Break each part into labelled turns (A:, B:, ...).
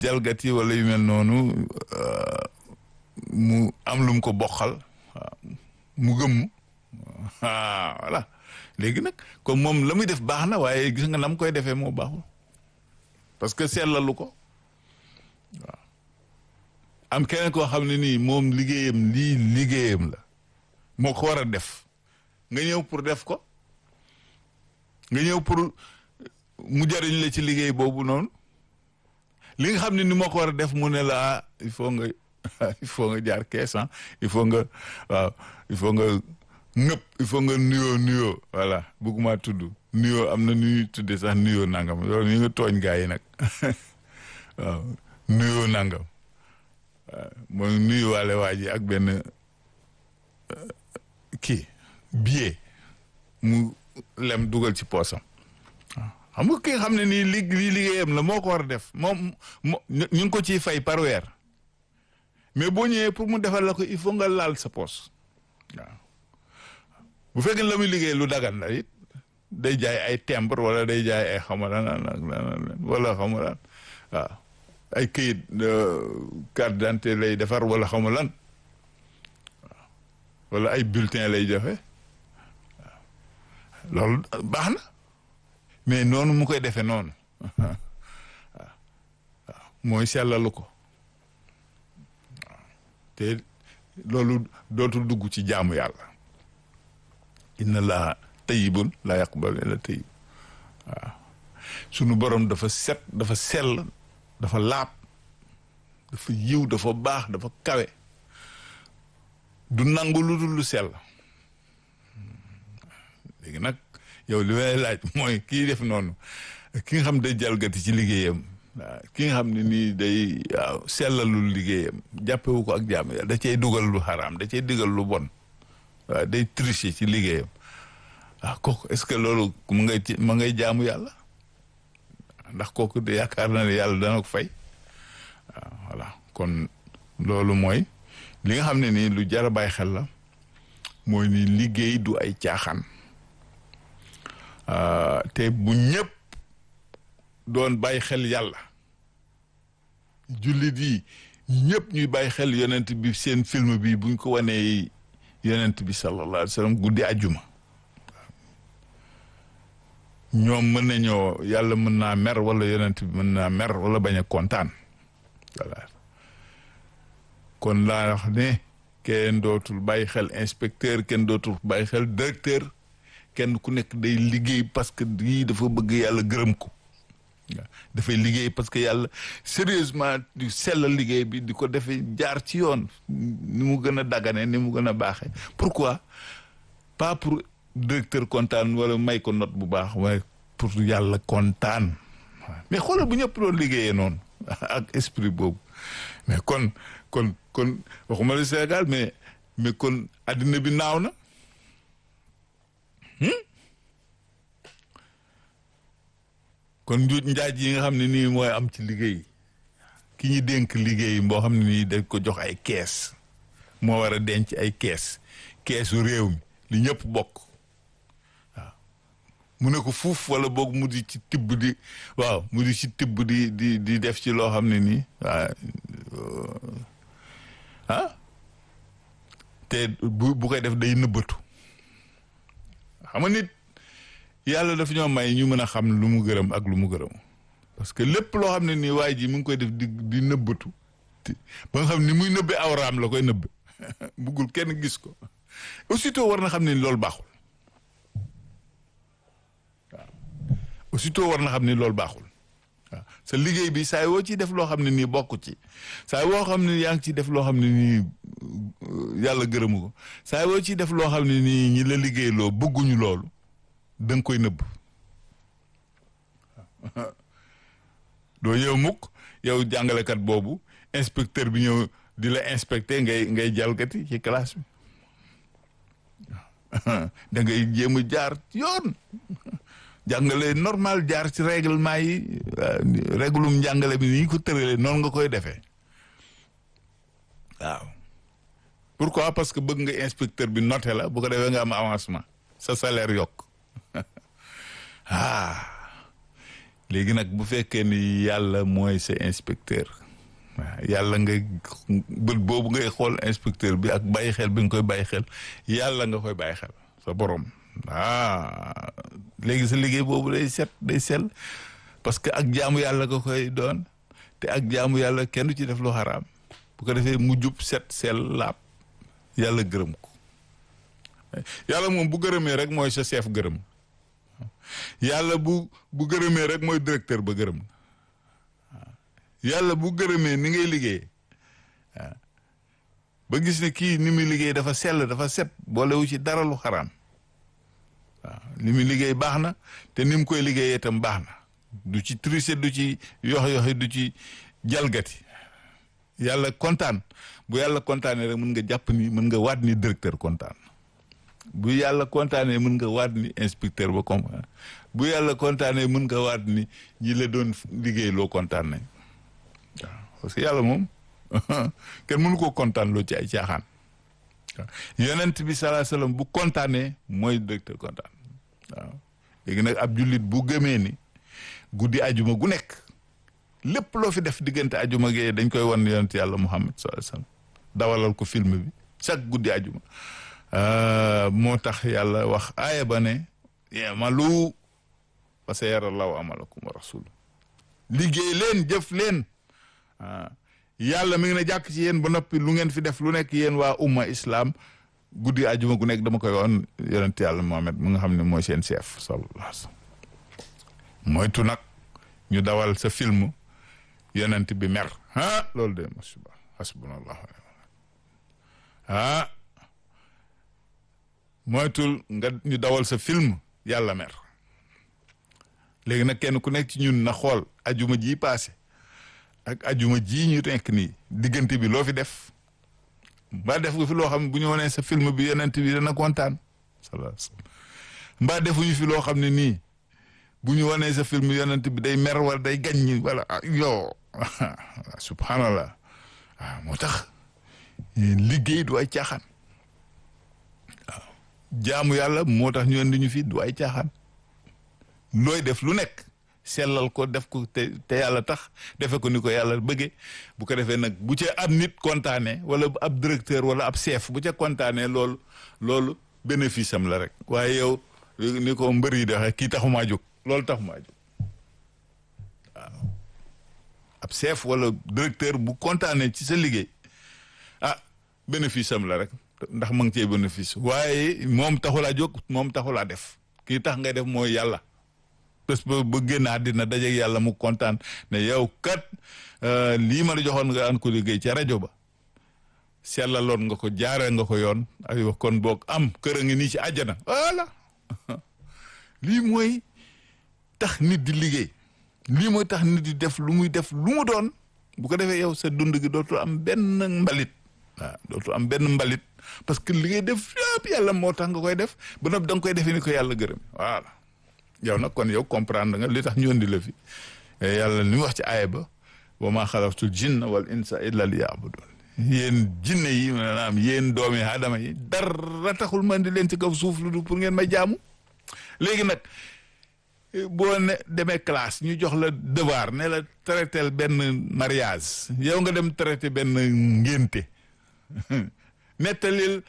A: jalgati wala yu mel noonu mu am lu mu ko bokkal waaw mu gëmm ah voilà léegi nag comme moom la muy def baax na waaye gis nga nam koy defee moo baaxul parce que seetlalu ko waaw am keneen koo xam ne nii moom liggéeyam lii liggéeyam la moo ko war a def nga ñëw pour def ko nga ñëw pour mu jariñ la ci liggéey boobu noonu li nga xam ne ni moo ko war a def mu ne la il faut nga il faut nga jaar kees il faut nga waaw il faut nga nëpp il faut nga nuyoo nuyoo voilà bëgguma tudd nuyoo am na nu ñuy tudde sax nuyoo nangam loolu ñu nga tooñ gaa yi nag waaw nuyoo nangam mooy nuyuwaale waa ji ak benn kii billet mu lem dugal ci poosam xam nga ki nga xam ne nii li lii liggéeyam la moo ko war a def moom moo ñu ngi ko ciy fay par weer mais boo ñëwee pour mu defal la ko il faut nga laal sa poos waaw bu fekkee la muy liggéey lu dagan la it day jaay ay timbre wala day jaay ay xamalan wala xamalan waaw ay këyit carte d'identité lay defar wala xamalan waaw wala ay bulletin lay joxe waaw loolu baax na mais noonu mu koy defee noonu waaw waaw mooy sellalu ko waaw te loolu dootul dugg ci jaamu yàlla inna laa tayyibun laa yaqbalu illa tayyib waaw sunu borom dafa set dafa sell dafa laab dafa yiw dafa baax dafa kawe du nangu lu dul lu sell léegi nag yow li may laaj mooy kii def noonu ki nga xam day jalgati ci liggéeyam waaw ki nga xam ne nii day waaw sellalul liggéeyam jàppewu ko ak jaamu yàlla da cay dugal lu xaraam da cay digal lu bon waaw day tricher ci liggéeyam waaw kooku est-ce que loolu mu ngay ci ma ngay jaamu yàlla ndax kooku de yaakaar na ne yàlla dana ko fay waaw voilà kon loolu mooy li nga xam ne nii lu jar a bàyyi xel la mooy ni liggéey du ay caaxaan te bu ñëpp doon bàyyi xel yàlla jullit yi ñëpp ñuy bàyyi xel yonent bi seen film bi buñ ko wanee yonent bi sallallahu alayhi wa sallam guddi àjjuma ñoom mën nañoo yàlla mën naa mer wala yonent bi mën naa mer wala bañ a kontaan voilà kon laa wax ne kenn dootul bàyyi xel inspecteur kenn dootul bàyyi xel directeur kenn ku nekk day liggéey parce que lii dafa bëgg yàlla gërëm ko waaw dafay liggéey parce que yàlla sérieusement di sell liggéey bi di ko defee jaar ci yoon ni mu gën a dagane ni mu gën a baaxee pourquoi pas pour directeur kontaan wala may ko note bu baax waaye pour yàlla kontaan mais xoolal bu ñëpp doon liggéeyee noonu ak esprit boobu mais kon kon kon waxuma la Sénégal mais mais kon addina bi naaw na kon njuuj njaaj yi nga xam ne nii mooy am ci liggéey ki ñu dénk liggéey boo xam ne nii dañ ko jox ay kees moo war a denc ay kees keesu réew mi li ñëpp bokk waaw mu ne ko fuuf wala boog mu di ci tibb di waaw mu di ci tibb di di di def ci loo xam ne nii waaw ah te bu bu koy def day nëbbatu xam nga nit yàlla daf ñoo may ñu mën a xam lu mu gërëm ak lu mu gërëm parce que lépp loo xam ne nii waaye ji mu ngi koy def di di nëbbatu ba nga xam ni muy nëbbe awraam la koy nëbbe buggul kenn gis ko aussitôt war na xam ne loolu baaxul waaw aussitôt war na xam ne loolu baaxul waaw sa liggéey bi saa woo ciy def loo xam ne nii bokk ci saa woo xam ne yaa ngi ciy def loo xam ne nii yàlla gërëmu ko saa woo ciy def loo xam ne nii ñi la liggéey loo bëgguñu loolu da nga koy nëbb doo ñëw mukk yow jàngalekat boobu inspecteur bi ñëw di la inspecté ngay ngay jalgati ci classe bi da ngay jéem a jaar yoon jàngale normal jaar ci règlement yi réglum njàngale bi ni ñu ko tëralee noonu nga koy defee waaw pourquoi parce que bëgg nga inspecteur bi noté la bu ko defee nga am avancement sa salaire yokk ah léegi nag bu fekkee ni yàlla mooy sa inspecteur waaw yàlla nga bët boobu ngay xool inspecteur bi ak bàyyi xel bi nga koy bàyyi xel yàlla nga koy bàyyi xel sa borom ah léegi sa liggéey boobu day set day sell parce que ak jaamu yàlla nga koy doon te ak jaamu yàlla kenn du ci def lu xaraam bu ko defee mu jub set sell laab yàlla gërëm ko yàlla moom bu gërëmee rek mooy sa chef gërëm yàlla bu bu gërëmee rek mooy directeur ba gërëm yàlla bu gërëmee ni ngay liggéey ba gis ne kii ni muy liggéey dafa sell dafa set boolewu ci dara lu xaraam waaw li muy liggéey baax na te ni mu koy liggéeyee itam baax na du ci tricher du ci yox yoxi du ci jalgati yàlla kontaan bu yàlla kontaanee rek mën nga jàpp ni mën nga waat ni directeur kontaan bu yàlla kontaanee mën nga waat ni inspecteur ba kontaan bu yàlla kontaanee mën nga waat ni ñi la doon liggéey loo kontaan nañ waaw parce que yàlla moom kenn mënu ko kontaan loo ci ay caaxaan waaw yonent bi salaa salaam bu kontaanee mooy directeur kontaan waaw léegi nag ab jullit bu gëmee ni guddi ajuma gu nekk lépp loo fi def diggante ajuma gee dañ koy wan yonent yàlla muhammad salaa salaam dawalal ko film bi chaque guddi ajuma moo tax yàlla wax aaya ba ne yamalu fa sa yara law amalakum wa rasul liggéey leen jëf leen yàlla mi ngi ne jàkk ci yéen ba noppi lu ngeen fi def lu nekk yéen waa umma islam guddi ajuma gu nekk dama koy woon yonent yàlla Muhammad mu nga xam ne mooy seen chef sallallahu alayhi wa sallam moytu nag ñu dawal sa film yonent bi mer ah loolu de masuba hasbunallah ah moytul nga ñu dawal sa film yàlla mer léegi nag kenn ku nekk ci ñun na xool ajuma ji paase ak ajuma ji ñu nekk nii diggante bi loo fi def mbaa def nga fi loo xam ne bu ñu wonee sa film bi yonent bi dana kontaan sallallahu alayhi wasallam mbaa defuñu fi loo xam ne nii bu ñu wonee sa film yonent bi day mer wala day gaññi wala yo subhanallah waaw moo tax liggéey du ay caaxaan waaw jaamu yàlla moo tax ñu indi ñu fi du ay caaxaan looy def lu nekk sellal ko def ko te te yàlla tax defe ko ni ko yàlla bëggee bu ko defee nag bu ca ab nit kontaanee wala ab directeur wala ab chef bu ca kontaanee loolu loolu bénéfice am la rek waaye yow ni ko mbër yi doxee kii taxumaa jóg loolu taxumaa jóg waaw ab chef wala directeur bu kontaanee ci sa liggéey ah bénéfice am la rek ndax ma ngi cee bénéfice waaye moom taxulaa jóg moom taxulaa def kii tax ngay def mooy yàlla bés ba ba génn àddina dajeeg yàlla mu kontaan ne yow kat lii ma la joxoon nga an ko liggéey ca rajo ba sellaloon nga ko jaaree nga ko yoon ay wax kon boog am kër a ngi nii ci àjjana voilà lii mooy tax nit di liggéey lii mooy tax nit di def lu muy def lu mu doon bu ko defee yow sa dund gi dootul am benn mbalit waaw dootul am benn mbalit parce que li ngay def yëpp yàlla moo tax nga koy def ba noppi da nga koy defee ni ko yàlla gërëm voilà yow nag kon yow comprendre nga li tax ñu andi la fi yàlla li mu wax ci aaya ba wa maa xalaqtul jinna wal insa illa liya'budun yéen jinne yi maanaam yéen doomi aadama yi dara taxul man di leen ci kaw suuf lu du pour ngeen may jaamu léegi nag boo ne demee classe ñu jox la devoir ne la traité benn mariage yow nga dem traité benn ngénte nettalil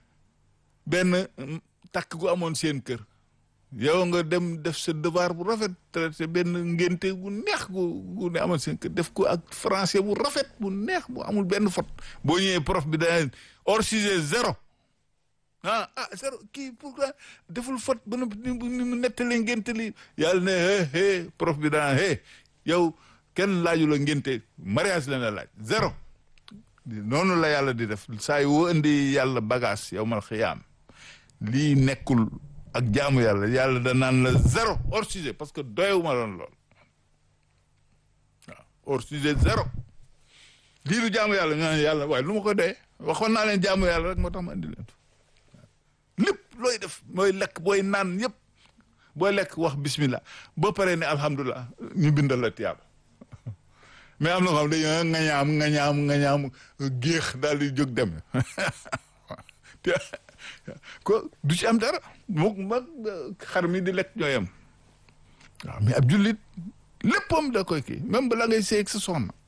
A: benn takk gu amoon seen kër yow nga dem def sa devoir bu rafet traité benn ngénte bu neex gu gu ne amoon seen kër def ko ak français bu rafet bu neex bu amul benn faute boo ñëwee prof bi dana hors sujet zéro ah ah zéro kii pourquoi deful faute ba ni mu nettali ngénte li yàlla ne hé hé prof bi dana hé yow kenn laaju la ngénte mariage la na laaj zéro noonu la yàlla di def saa yu woo indi yàlla bagage yow mal xiyaam lii nekkul ak jaamu yàlla yàlla da naan la zéro hors sujet parce que doyewuma loon lool waaw hors sujet zéro lii du jaamu yàlla nga yàlla waaye lu ma ko doyee waxoon naa leen jaamu yàlla rek moo tax ma indi leen lépp looy def mooy lekk booy naan yëpp booy lekk wax bismillah boo paree ne alhamdulilah ñu bindal la tiyaaba mais am na ko xam dañu nga ñaam nga ñaam nga ñaam géex daal di jóg dem ko du ci am dara moom mag xar mi di lekk ñooyam waaw mais ab jullit léppam da koy kii même bala ngay seeg sa soxna